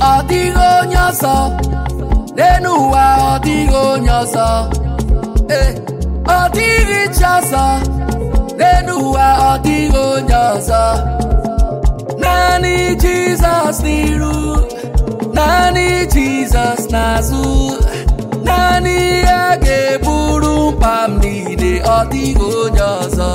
ọ dịghị onye ọzọ n'elu ụwa ọ dịghị onye ọzọ ee ọ dịghị chi ọzọ n'elu ụwa ọ dịghị onye ọzọ naanị jizọs n'iru naanị jizọs n'azụ naanị ya ga-eburu mkpa m niile ọ dịghị onye ọzọ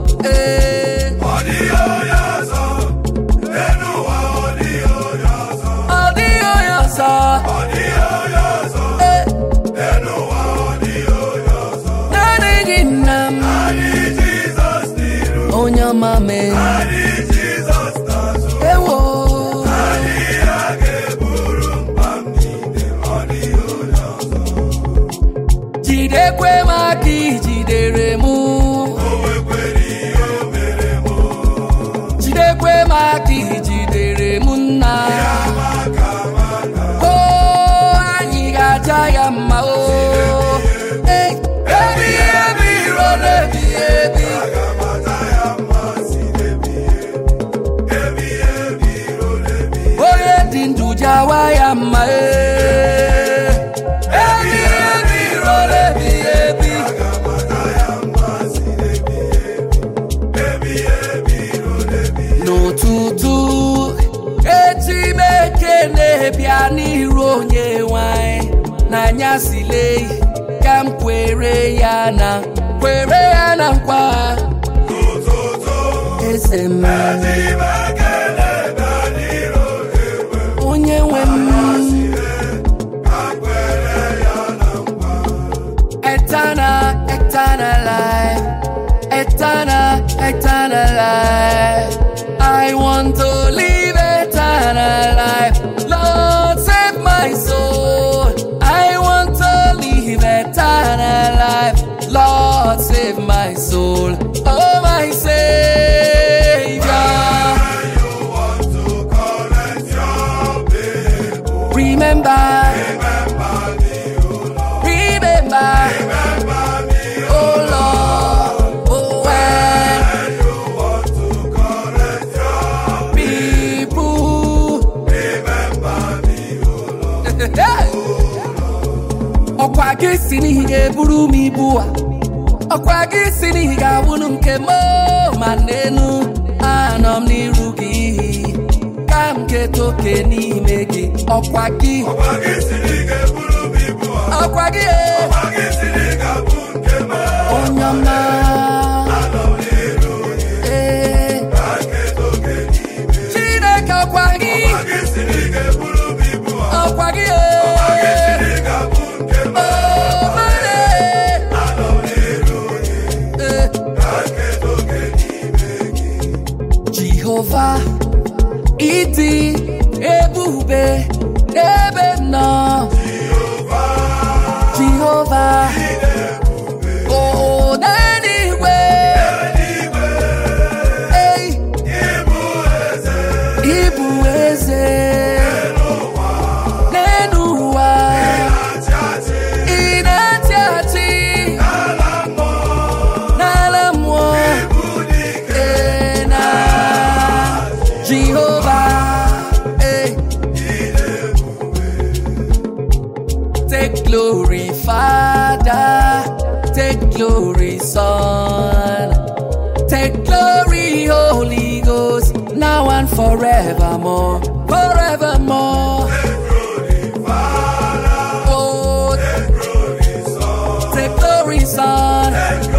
ee Ọ dịghị onye ọzọ, n'elu ụwa ọ dịghị onye ọzọ. ọ dịghị onye ọzọ Ọ dịghị onye ọzọ, ee n'elu ụwa ọ dịghị onye ọzọ. naanị gị nna m Naanị Jizọs n'iru, onye ọma mee naanị Jizọs n'azụ. ewo Naanị ya ga-eburu mkpa m niile, ọ dịghị onye ọzọ. jidekwe m aka ijidere m O nwekwara ihe o mere m, jidekwe m aka ijidere m nna amaka amaka. o anyị ga-aja ya mma o Ee, ebi ebi ruo n'ebi ebi Aga m ata ya mma si n'ebighị ebi, ebighị ebi ruo n'ebighị onye dị ndụ jawa ya mma ee. ebi ebi ruo n'ebi ebi Aga m ata ya mma si n'ebighị ebi, ebighị ebi ruo n'ebighị n'ụtụtụ eji m ekene bịa n'iru onye nwanyị n'anyasị lee ka m kwere ya na kwere ya na nkwa N'ụtụtụ, eze m eji m ekele bịa n'iru ewe, onye nwe m ka m kwere ya na nkwa. eternal eternal life eternal eternal life I want to live eternal life Lord save my soul I want to live eternal life Lord save my soul oh my Savior When you want to correct your people, remember remember me, O Lord. remember Remember me, O oh Lord oh when When you want to correct your people remember me, O Lord. ọkwa gị si n'ihi ga-eburu m ibu a ọkwa gị si n'ihi ga-abụrụ nke m ma n'enu anọ m n'iru gị ka m keta oke n'ime gị ọkwa gị Ọkwa gị siri ga-eburu m ibu a, ọkwa gị ọkwa gị siri ga-abụ nke m. onye ọma Anọ m n'iru gị, ee ka nketa oke n'ime. chineke ọkwa gị Ọkwa gị siri ga-eburu m ibu a, ọkwa gị ọkwa gị siri ga-abụ nke m. Oh, mane. Anọ m n'iru gị, Ee. ka nketa oke n'ime gị. Jehova ịdị ebube n'ebe m nọ Jehova o n'eluigwe ei Ịbụ eze ịbụ eze n'elu ụwa na-achị achị ị na-achị achị n'ala mmụọ, n'ala mmụọ ịbụ dike ee na Jehova ee Take glory, Father. Take glory, Son. Take glory, Holy Ghost, now and forevermore. Forevermore. Oh, take glory, Son.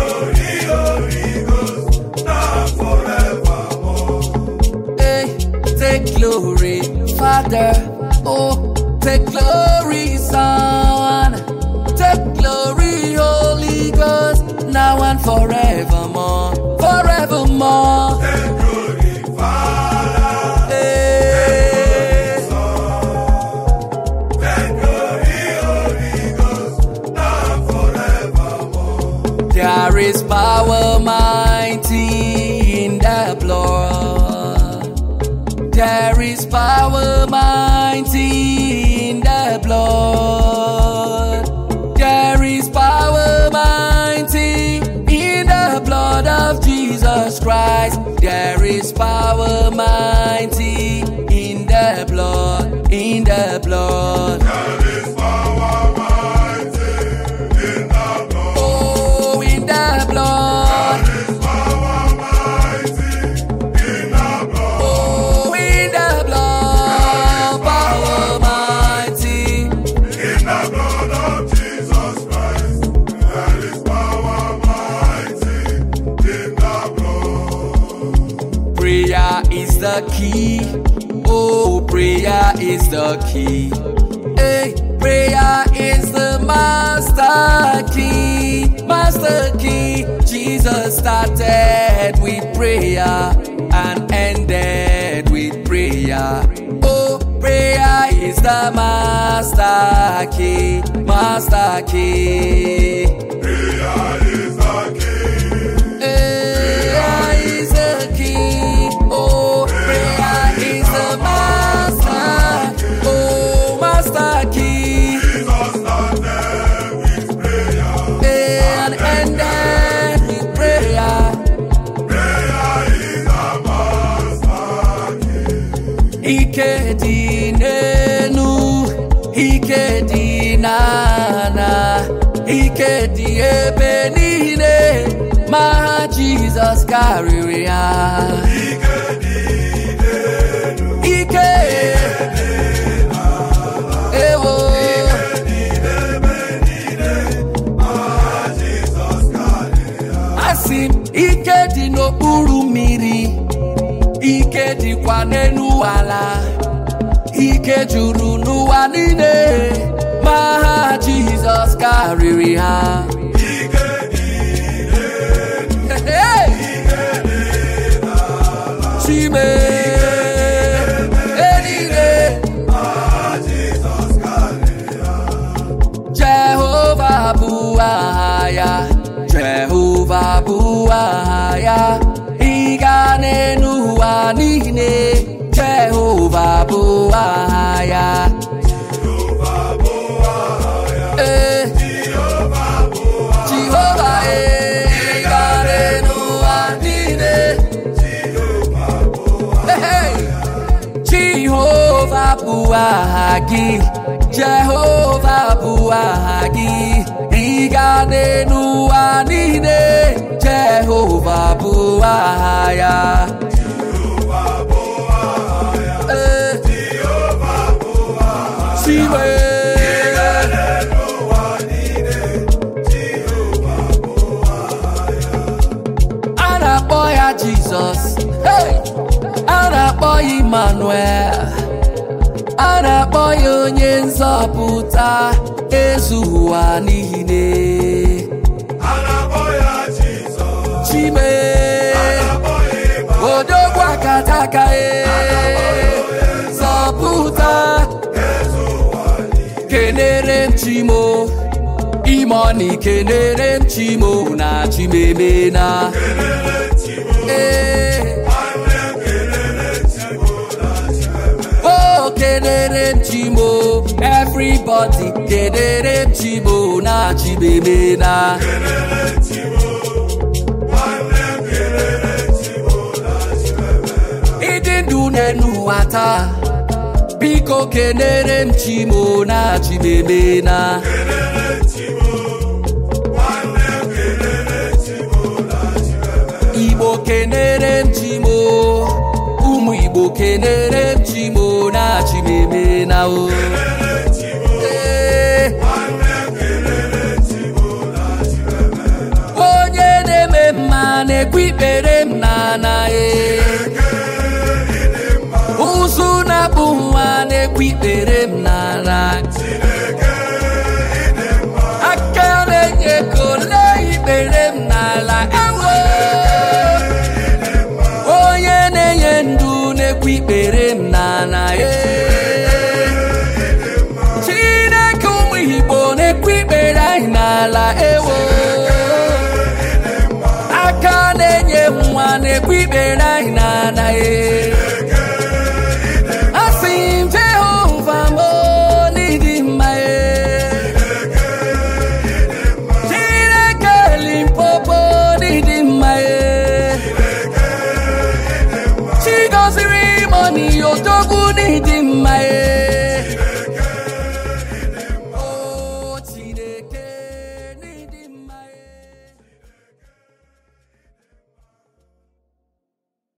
Hey, take glory, Father. Oh, take glory, Son. Take glory, Holy Ghost, now and forevermore. Forevermore. Hey. There is power mighty in the blood. There is power mighty in the blood. There is power mighty in the blood of Jesus Christ. There is power mighty in the blood, in the blood. There is power mighty in the blood. Oh, in the blood. There is power mighty in the blood. Oh, in the blood. Power mighty. In the blood of Jesus Christ, there is power mighty in the blood. Prayer is the key. Oh, prayer is the key. Hey, prayer is the master key. Master key. Jesus started with prayer and ended with prayer. Oh, prayer is the master key. Master key. Prayer is the key. Prayer is the key. Oh, prayer is the master. Oh, master key. Jesus started with prayer. And ended with prayer. Prayer is a master key. Ike dị n'enu, ike dị n'ana, ike dị ebe niile, ma ha Jizọs karịrị ha. Ike dị n'elu, Ike ewo ebe niile, aha Jizọs karịa. asị m ike dị n'okpuru mmiri ike dịkwa n'elu ala ike juru n'ụwa niile ma ha Jizọs karịrị ha Ike dị Hey! Chime eluigwe aha Jizọs karịa. Jehova bụ aha ya Jehova bụ aha ya ịga n'elu ụwa niile Jehova bụ aha ya Jehova bụ aha ya. ee Jehova bụ Jehova ee ịga n'elu ụwa niile Jehova bụ Hey! Jehova bụ aha gị Jehova bụ aha gị ịga n'elu ụwa niile Jehova bụ aha ya Jehova bụ aha ya. Ee, Jehova bụ aha ya. Siwe N'ụwa niile, Jehova bụ aha ya. a na-akpọ ya Jizọs Hey! a na-akpọ ya Emmanuel a na-akpọ ya onye nzọpụta ezu ụwa niile A na-akpọ ya Jizọs. Chime A na-akpọ ya Ịma. odogwu akataka e zọpụta Eze ụwa niile. kenere m chimo imoni kenere m chimo na chimemena Kelele Chimo. ee Nwanne m kelele Chimo na Chimeme. o kenere m chimo everybody kenere m chimo na chimemena Kelele Chimo. Nwanne m kelele Chimo na Chimeme. ịdị ndụ n'elu ụwa taa biko kenere m chimo na chimemena Kelele Chimo. Nwanne m kelele Chimo na Chimeme. igbo kenere m chimo ụmụ igbo kenere m chimo na chimemena o Kelele Chimo. Ee, Nwanne m kelele Chimo na Chimeme. onye na-eme mma na-ekwu ikpere m n'ana e ụzụ na-abụ nwa na-ekwu ikpere m n'ala aka na-enye ego lee ikpere m n'ala ewo onye na-enye ndụ na-ekwu ikpere m n'ala e chineke ụmụ igbo na-ekwu ikpere anyị n'ala ewo aka na-enye nwa na-ekwu ikpere anyị n'ala e